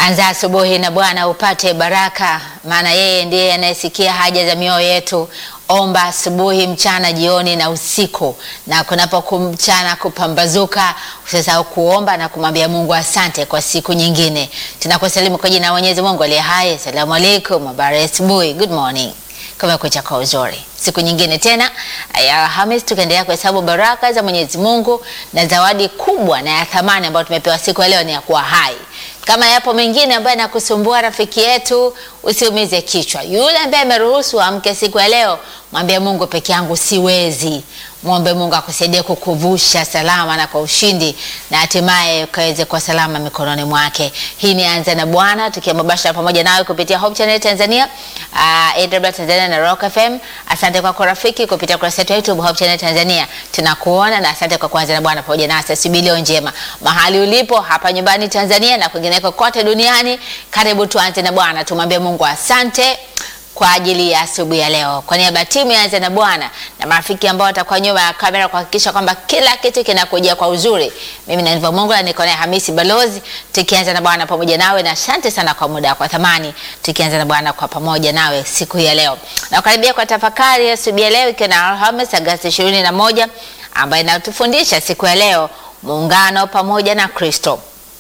Anza asubuhi na Bwana upate baraka, maana yeye ndiye anayesikia haja za mioyo yetu. Omba asubuhi, mchana, jioni na usiku, na kunapokumchana kupambazuka, usisahau kuomba na kumwambia Mungu asante kwa siku nyingine. Tunakusalimu kwa jina la Mwenyezi Mungu aliye hai. Asalamu alaikum, habari asubuhi, good morning. Kumekucha kwa uzuri, siku nyingine tena ya Alhamis, tukaendelea kuhesabu baraka za Mwenyezi Mungu na zawadi kubwa na ya thamani ambayo tumepewa siku ya leo ni ya kuwa hai. Kama yapo mengine ambayo yanakusumbua rafiki yetu, usiumize kichwa. Yule ambaye ameruhusu amke siku ya leo, mwambie Mungu, peke yangu siwezi. Mwombe Mungu akusaidie kukuvusha salama na kwa ushindi, na hatimaye ukaweze kwa salama mikononi mwake. Hii ni Anza na Bwana, tukiwa mubashara pamoja nawe kupitia Hope Channel Tanzania, uh, AWR Tanzania na Rock FM. Asante kwako rafiki kupitia kurasa yetu ya YouTube Hope Channel Tanzania, tunakuona na asante kwa kuanza na Bwana pamoja nasi asubuhi leo njema, mahali ulipo hapa nyumbani Tanzania na kwingineko kote duniani. Karibu tuanze na Bwana, tumwambie Mungu asante kwa ajili ya asubuhi ya leo. Kwa niaba ya timu ya Anza na Bwana na marafiki ambao watakuwa nyuma ya kamera kuhakikisha kwamba kila kitu kinakujia kwa uzuri, mimi na ndivyo Mungu na niko naye Hamisi Balozi, tukianza na Bwana pamoja nawe, na asante sana kwa muda kwa thamani, tukianza na Bwana kwa pamoja nawe siku hii ya leo. Na karibia kwa tafakari ya asubuhi ya leo, ikiwa na Alhamisi Agosti ishirini na moja ambayo inatufundisha siku ya leo muungano pamoja na Kristo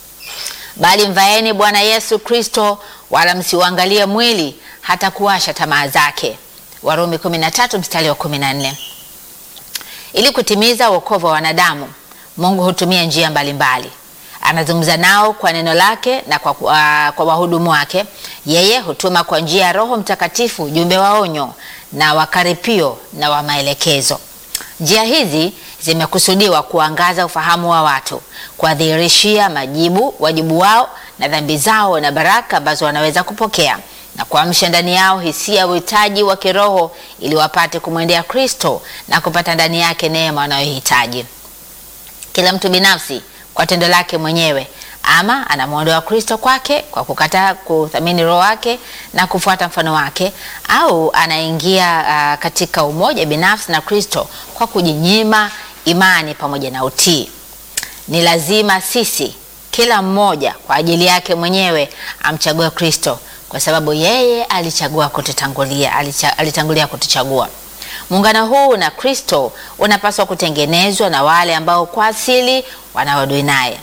bali mvaeni Bwana Yesu Kristo, wala msiuangalie mwili hata kuwasha tamaa zake. Warumi 13 mstari wa 14. Ili kutimiza wokovu wa wanadamu, Mungu hutumia njia mbalimbali. Anazungumza nao kwa neno lake na kwa, uh, kwa wahudumu wake. Yeye hutuma kwa njia ya Roho Mtakatifu ujumbe wa onyo na wakaripio na wa maelekezo. Njia hizi zimekusudiwa kuangaza ufahamu wa watu, kuwadhihirishia majibu wajibu wao na dhambi zao na baraka ambazo wanaweza kupokea na kuamsha ndani yao hisia ya uhitaji wa kiroho ili wapate kumwendea Kristo na kupata ndani yake neema wanayohitaji. Kila mtu binafsi kwa tendo lake mwenyewe ama anamwondoa Kristo kwake kwa kukataa kuthamini roho wake na kufuata mfano wake, au anaingia uh, katika umoja binafsi na Kristo kwa kujinyima imani pamoja na utii. Ni lazima sisi kila mmoja kwa ajili yake mwenyewe amchague Kristo kwa sababu yeye alichagua kututangulia, alicha, alitangulia kutuchagua. Muungano huu na Kristo unapaswa kutengenezwa na wale ambao kwa asili wanaodui naye.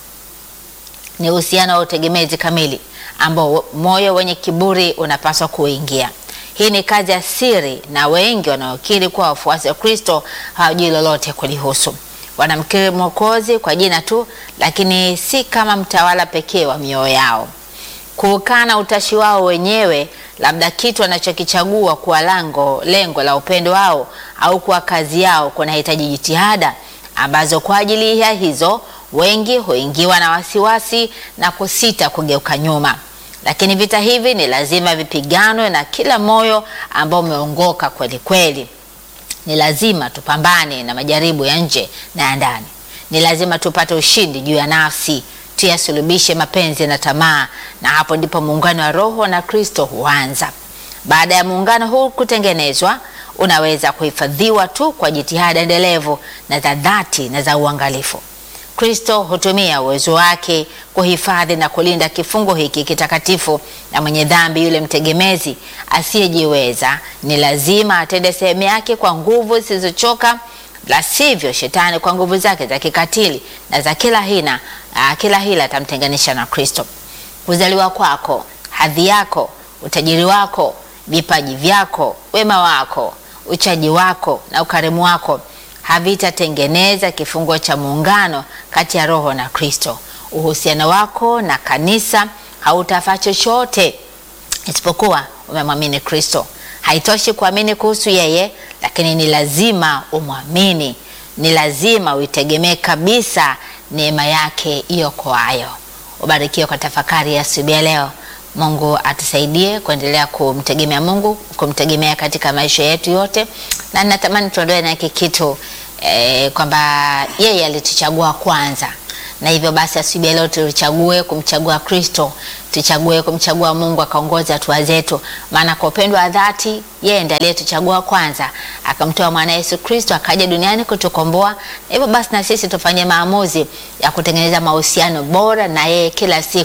Ni uhusiano wa utegemezi kamili ambao moyo wenye kiburi unapaswa kuingia. Hii ni kazi ya siri, na wengi wanaokiri kuwa wafuasi wa Kristo hawajui lolote kulihusu. Wanamkiri Mwokozi kwa jina tu, lakini si kama mtawala pekee wa mioyo yao. Kuukana utashi wao wenyewe, labda kitu wanachokichagua kuwa lango lengo la upendo wao au kuwa kazi yao, kunahitaji jitihada ambazo kwa ajili ya hizo wengi huingiwa na wasiwasi na kusita kugeuka nyuma. Lakini vita hivi ni lazima vipiganwe na kila moyo ambao umeongoka kweli kweli. Ni lazima tupambane na majaribu ya nje na ya ndani. Ni lazima tupate ushindi juu ya nafsi, tuyasulubishe mapenzi na tamaa, na hapo ndipo muungano wa Roho na Kristo huanza. Baada ya muungano huu kutengenezwa, unaweza kuhifadhiwa tu kwa jitihada endelevu na za dhati na za uangalifu. Kristo hutumia uwezo wake kuhifadhi na kulinda kifungo hiki kitakatifu, na mwenye dhambi yule mtegemezi asiyejiweza ni lazima atende sehemu yake kwa nguvu zisizochoka, la sivyo shetani kwa nguvu zake za kikatili na za kila hina, uh, kila hila atamtenganisha na Kristo. Kuzaliwa kwako, hadhi yako, utajiri wako, vipaji vyako, wema wako, uchaji wako na ukarimu wako havitatengeneza kifungo cha muungano kati ya Roho na Kristo. Uhusiano wako na kanisa hautafaa chochote isipokuwa umemwamini Kristo. Haitoshi kuamini kuhusu yeye, lakini ni lazima umwamini, ni lazima uitegemee kabisa neema yake iokoayo. Ubarikiwe kwa tafakari ya asubuhi ya leo. Mungu atusaidie kuendelea kumtegemea Mungu, kumtegemea katika maisha yetu yote, na natamani tuondoe na hiki kitu eh, kwamba yeye alituchagua kwanza, na hivyo basi asubuhi leo tuchague kumchagua Kristo, tuchague kumchagua Mungu akaongoza hatua zetu, maana kwa upendo wa dhati yeye ndiye aliyetuchagua kwanza, akamtoa mwana Yesu Kristo akaja duniani kutukomboa. Na hivyo basi na sisi tufanye maamuzi ya kutengeneza mahusiano bora na yeye kila siku,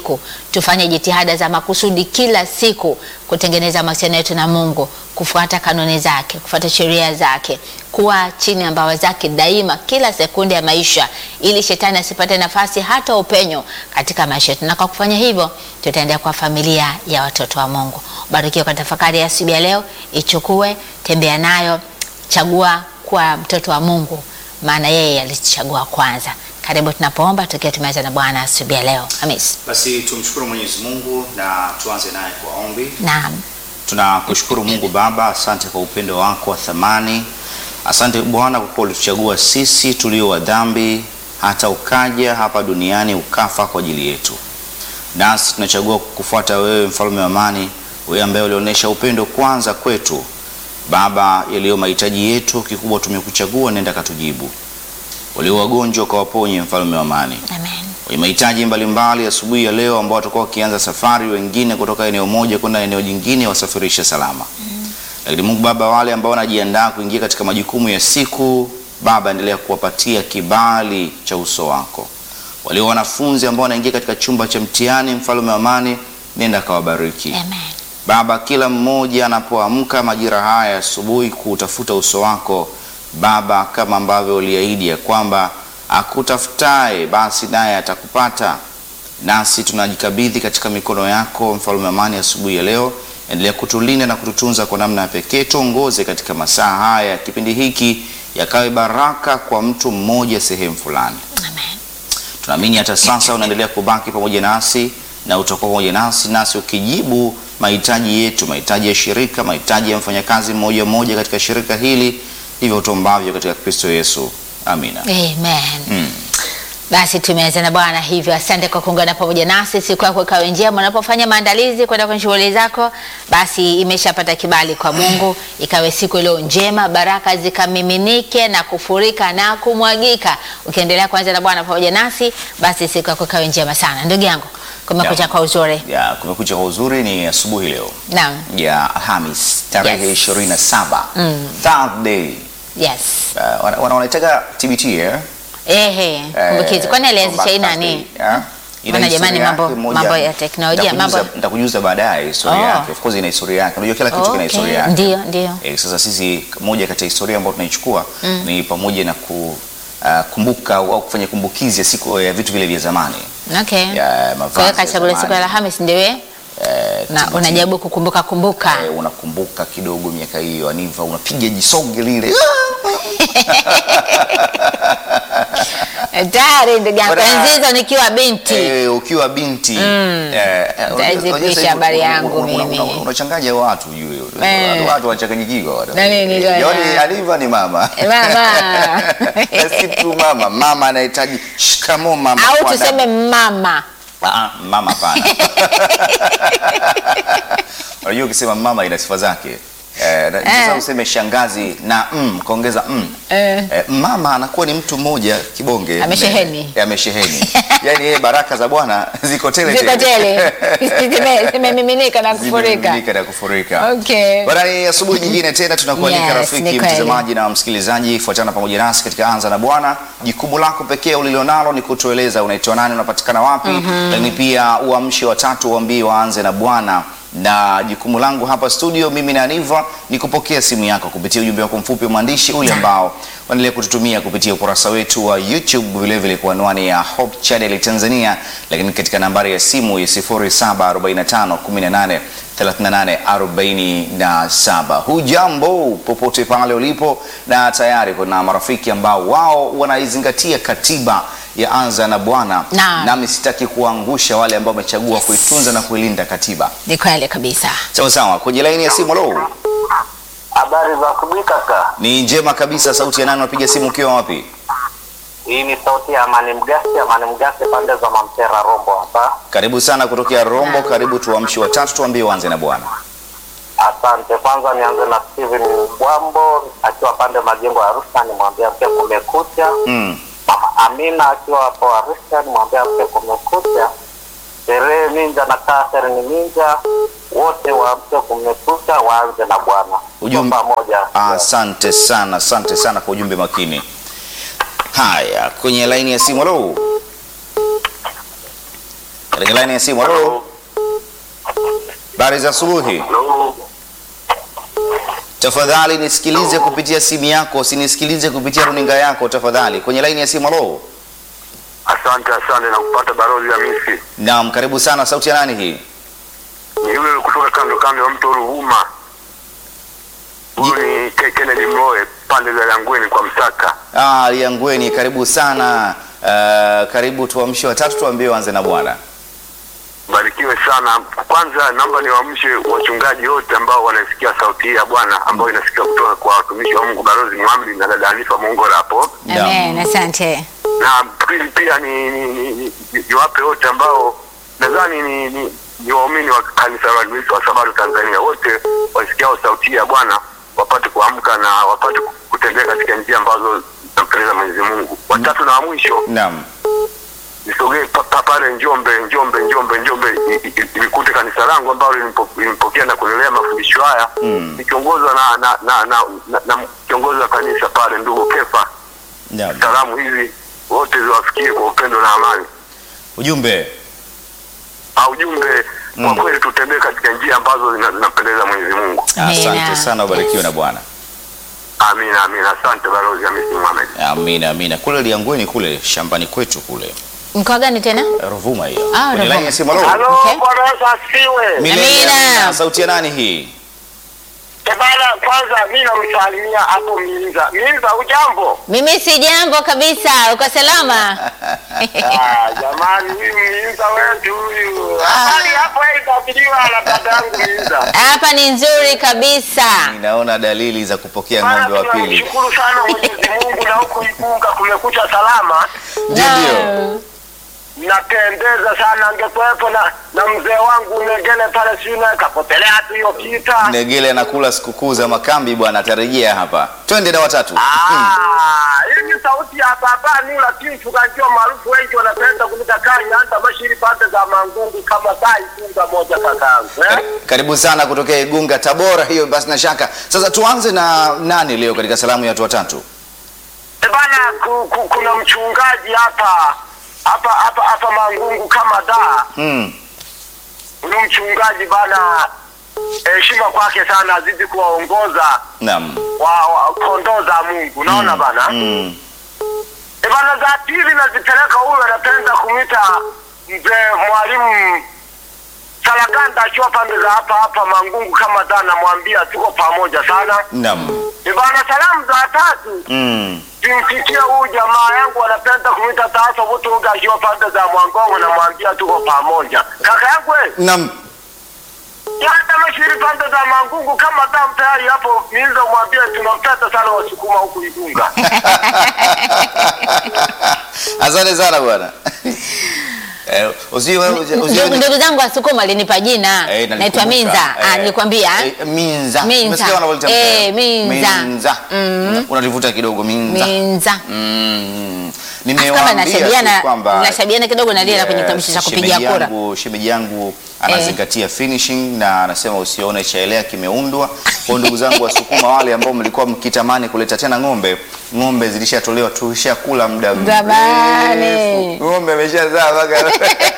tufanye jitihada za makusudi kila siku kutengeneza mahusiano yetu na Mungu, kufuata kanuni zake, kufuata sheria zake, kuwa chini ya mbawa zake daima, kila sekunde ya maisha, ili shetani asipate nafasi hata upenyo katika maisha yetu. Na kwa kufanya hivyo, tutaendea kwa familia ya watoto wa Mungu. Barikiwa kwa tafakari ya asubuhi ya leo, ichukue, tembea nayo, chagua kuwa mtoto wa Mungu, maana yeye alichagua kwanza. Karibu tunapoomba tukiwa tumeanza na Bwana asubuhi ya leo. Hamis. Basi tumshukuru Mwenyezi Mungu na tuanze naye kwa ombi. Naam. Tunakushukuru Mungu Baba, asante kwa upendo wako wa thamani. Asante Bwana kwa kuwa ulituchagua sisi tulio wa dhambi, hata ukaja hapa duniani ukafa kwa ajili yetu, nasi tunachagua kukufuata wewe, mfalme wa amani, wewe ambaye ulionyesha upendo kwanza kwetu. Baba, yaliyo mahitaji yetu, kikubwa tumekuchagua, nenda katujibu. Walio wagonjwa ukawaponye, mfalme wa amani Amen. wenye mahitaji mbalimbali asubuhi ya leo ambao watakuwa wakianza safari, wengine kutoka eneo moja kwenda eneo jingine, wasafirishe salama. Lakini Mungu Baba, wale ambao wanajiandaa kuingia katika majukumu ya siku, Baba, endelea kuwapatia kibali cha uso wako. Walio wanafunzi ambao wanaingia katika chumba cha mtihani, mfalme wa amani, nenda kawabariki. Amen. Baba, kila mmoja anapoamka majira haya asubuhi kutafuta uso wako Baba, kama ambavyo uliahidi ya kwamba akutafutaye basi naye atakupata. Nasi tunajikabidhi katika mikono yako, mfalme wa amani, asubuhi ya leo. Endelea kutulinda na kututunza kwa namna ya pekee. Tuongoze katika masaa haya, kipindi hiki yakawe baraka kwa mtu mmoja sehemu fulani. Amen. Tunaamini hata sasa unaendelea kubaki pamoja nasi na utakuwa pamoja nasi nasi ukijibu mahitaji yetu, mahitaji ya shirika, mahitaji ya mfanyakazi mmoja mmoja katika shirika hili, ndivyo tuombavyo katika Kristo Yesu, amina. Amen. Mm. Basi tumeanza na Bwana hivyo. Asante kwa kuungana pamoja nasi. Siku yako ikawe njema unapofanya maandalizi kwenda kwenye shughuli zako, basi imeshapata kibali kwa Mungu, ikawe siku iliyo njema, baraka zikamiminike na kufurika na kumwagika. Ukiendelea kuanza na Bwana pamoja nasi, basi siku yako ikawe njema sana. Ndugu yangu, kumekucha Yeah. kwa uzuri. Ya, kumekucha kwa uzuri ni asubuhi leo Naam. ya Alhamis tarehe Yes. 27 Mm. third day Yes. uh, wana- wana- wanaitaga TBT eh? Ehe, kumbukizi. Kwani alianzisha hii Throwback nani? Thursday, eh? Ina Maana jamani, historia mambo- yake moja. mambo ya teknolojia, Nitakujuza- mambo- nitakujuza baadaye historia Oh. yake. Of course ina historia yake. Unajua kila kitu kina Okay. historia yake. Ndio, ndio. Eh, sasa sisi moja kati ya historia ambayo tunaichukua ni pamoja na ku uh, kumbuka au au kufanya kumbukizi ya siku ya vitu vile vya zamani. Okay. Ya, mavazi Kwa hiyo ya katika ile siku ya zamani. Alhamisi ndio wewe Eh, na TBT. unajaribu kukumbuka kumbuka. Eh, unakumbuka kidogo miaka hiyo Aniva, unapiga jisonge lile Tayari ndugu yangu, Bwana- enzi hizo nikiwa binti. Eh, ukiwa binti eh, eh, Saizi unajua- unajua kuisha sasa hivi habari una- yangu una- una- mimi. una- unachanganya watu juu Eh. watu wachanganyikiwa watu. Na nini Eh, tena? Yaani Aniva ni mama Eh, mama. Na si tu mama mama anahitaji shikamo mama Au kwa tuseme mama. adabu. Ah, mama pana unajua ukisema mama ina sifa zake Eh, na- sasa Eh. useme shangazi na mm, kaongeza mm. Eh. Eh, mama anakuwa ni mtu mmoja kibonge Amesheheni. mnene. Eh, amesheheni yaani yeye baraka za Bwana ziko tele Ziko tele. Zime- Zimemiminika na kufurika. Zimemiminika na kufurika. Okay. Bwana, ni asubuhi nyingine tena tunakualika Yes, ni rafiki kweli. mtazamaji na msikilizaji, fuatana pamoja nasi katika Anza na Bwana. Jukumu lako pekee ulilonalo ni kutueleza unaitwa nani, unapatikana wapi, lakini pia uamshe watatu waambie waanze na Bwana na jukumu langu hapa studio, mimi na Aniva ni kupokea simu yako kupitia ujumbe wako mfupi wa maandishi ule ambao waendelea kututumia kupitia ukurasa wetu wa YouTube, vilevile kwa anwani ya Hope Channel Tanzania, lakini katika nambari ya simu ya 0745 18 38 47. Hujambo popote pale ulipo, na tayari kuna marafiki ambao wao wanaizingatia katiba ya Anza na Bwana, Naam. nami sitaki kuangusha wale ambao wamechagua kuitunza na kuilinda katiba. Ni kweli kabisa. Sawa sawa, kwenye laini ya simu. Lo, Habari za asubuhi kaka. ni njema kabisa. Sauti ya nani? Unapiga simu ukiwa wapi? Hii ni sauti ya Amani Mgasi, Amani Mgasi pande za Mamtera Rombo hapa. Karibu sana kutokea Rombo. Karibu tuamshi watatu, tuambie uanze na Bwana. Asante. Kwanza nianze na Steven Bwambo akiwa pande majengo ya Arusha, nimwambia mke kumekucha. Mm. Mama Amina akiwa hapo Arusha, nimwambia mke kumekucha. Sherehe Minja na Catherine Minja wote waamke kumekucha, waanze na Bwana. Ujumbe- Tuko pamoja. Asante sana, asante sana kwa ujumbe makini. Haya, kwenye laini ya simu. Halo, Kwenye laini ya simu. Halo, habari za asubuhi. Halo. Tafadhali nisikilize kupitia simu yako, usinisikilize kupitia runinga yako tafadhali. Kwenye laini ya simu. Halo, Asante, asante na kupata barozi ya misi. naam, karibu sana. Sauti ya nani hii? Ni yule kutoka kando kando ya mto Ruvuma. Huyu ni Ke- Kennedy Mloe pande za Langweni kwa Msaka. Ah, Liangweni, karibu sana. Uh, karibu tuamshe watatu, tuambie wanze na Bwana. Barikiwe sana. Kwanza naomba niwaamshe wachungaji wote ambao wanasikia sauti hii ya Bwana ambayo inasikia kutoka kwa watumishi wa Mungu Barozi Mwambi na dada Hanifa Mongora hapo. Naam. Amen, asante. na pili pia ni ni, ni, ni, ni, ni wape wote ambao nadhani ni, ni, ni waumini wa kanisa la Waadventista wa Sabato Tanzania, wote wasikiao sauti ya Bwana wapate kuamka na wapate kutembea katika njia ambazo zinampendeza Mwenyezi Mungu. Watatu na wa mwisho Naam. nisogee pa- pa- pale Njombe, Njombe, Njombe, Njombe i- i- ilikute kanisa langu ambalo linipo- linipokea na kunilea mafundisho haya Mm. nikiongozwa na na na, na, na, na kiongozi wa kanisa pale ndugu Kefa. Naam. Salamu hizi wote ziwafikie kwa upendo na amani. Ujumbe. au ujumbe Mm. kwa kweli tutembee katika njia ambazo zina- zinapendeza Mwenyezi Mungu. Asante Amina. sana, ubarikiwe na Bwana. Amina, amina. Asante balozi Hamisi Mohamed. Amina, amina. Kule Liangweni kule shambani kwetu kule Mkoa gani tena? Ruvuma hiyo. Ah, Kwenye Ruvuma. laini ya simu. Halo. Okay. Bwana Yesu asifiwe. Milele Amina. amina. Sauti ya nani hii? Bana, kwanza mimi namsalimia hapo Minza. Minza, ujambo? Mimi si jambo kabisa, uko salama? Ah, jamani, huyu Minza wetu huyu. Hali hapo itabiriwa na dadangu Minza. Hapa ni nzuri kabisa. Ninaona dalili za kupokea Bana, ng'ombe wa pili. tunamshukuru sana Mwenyezi Mungu na huku Igunga kumekucha salama. Ndio, ndio. Naam. Napendeza sana, angekuwepo na na mzee wangu Negele pale sina kapotelea tu hiyo kita. Negele anakula sikukuu za makambi bwana, atarejea hapa. Twende na watatu. Hmm. Ah, hii ni sauti ya baba ni lakini tukajua maarufu wengi wanapenda kunika kari hata bashiri pande za mangungu kama sai funga moja kakangu. Eh? Karibu sana kutokea Igunga, Tabora. Hiyo basi na shaka. Sasa tuanze na nani leo katika salamu ya watu watatu? E bana ku, ku, kuna mchungaji hapa hapa hapa hapa mangungu kama da. Hmm. Huyu mchungaji bana heshima kwake sana azidi kuwaongoza Naam. wa, wa kondoo za Mungu. Unaona bana? Hmm. E bana za pili nazipeleka huyu anapenda kumita mzee mwalimu Salaganda akiwa pande za hapa hapa Mangungu kama da, namwambia tuko pamoja sana. Naam. E bana salamu za tatu Hmm. simfikie huyu jamaa yangu anapenda kumita Taso Butuga akiwa pande za Mwangongo, namwambia tuko pamoja. Kaka yangu we, Naam. hata mashiri pande za Mangungu kama da mtayari hapo, niiza mwambie tunampenda sana Wasukuma huku Igunga. Asante sana bwana. Eh, usiwe usiwe Ndugu ndugu zangu Wasukuma alinipa jina. Eh, Naitwa nalikumbuka. Minza. Ah, Eh, nilikwambia. eh, Minza. Minza. Umesikia wanavyotamka? Eh, Minza. Minza. Mm. Unalivuta kidogo Minza. Minza. Mm. Kama Nimewaambia nashabiana tu kwamba nashabiana kidogo na lile la kwenye Yes, kitambulisho cha kupigia shemeji kura. yangu- Shemeji yangu anazingatia finishing na anasema usione chaelea kimeundwa. Kwa ndugu zangu Wasukuma wale ambao mlikuwa mkitamani kuleta tena ng'ombe, ng'ombe zilishatolewa tulishakula muda Zamani. mrefu. Ng'ombe ameshazaa mpaka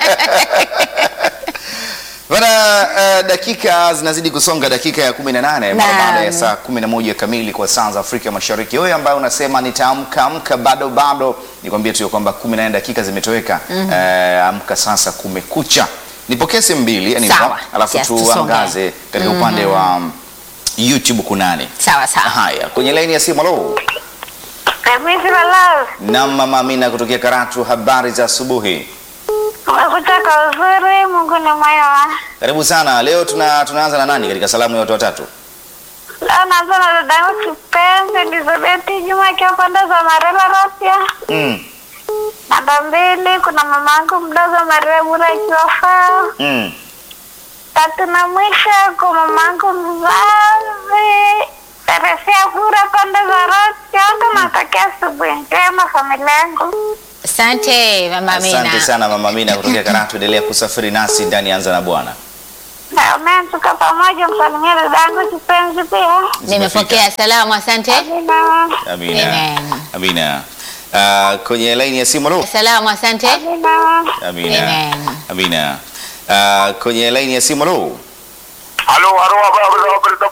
Bana, uh, dakika zinazidi kusonga, dakika ya 18 mara Naam. baada ya saa 11 kamili kwa saa za Afrika Mashariki. Wewe ambaye unasema nitaamka amka, bado bado, nikwambie tu ya kwamba 18 dakika zimetoweka. Eh, amka sasa, kumekucha. Nipokee simu mbili yani, Sawa. alafu Yes, tusonge. tuangaze katika upande wa um, YouTube kunani. Sawa sawa. Haya, kwenye laini ya simu, halo. Kamisi Malaz, Na mama Amina kutokea Karatu, habari za asubuhi. umekuta kwa uzuri, Mungu ni mwema. Karibu sana. Leo tuna, tunaanza na nani katika salamu ya watu watatu? Leo naanza na dadangu kipenzi Elizabeth Juma akiwa pande za Marela Rapia. Mm. Namba mbili kuna mamangu mdogo Maria Bura akiwa Fao. Mm. Tatu na mwisho kwa mamangu mzazi Teresia Bura pande za Rapia. Wote natakia asubuhi njema familia yangu. Asante Mama Asante Amina. sana mama Amina kutokea Karatu. Endelea kusafiri nasi ndani ya Anza na Bwana. Amen, tuko pamoja, msalimia dadangu kipenzi pia. Nimepokea salamu, asante. Amina. Amina. Amen. Amina. Uh, kwenye laini ya simu lo. Salamu, asante. Amina. Amina. Amen. Amina. Uh, kwenye laini ya simu halo. Halo, halo, habari za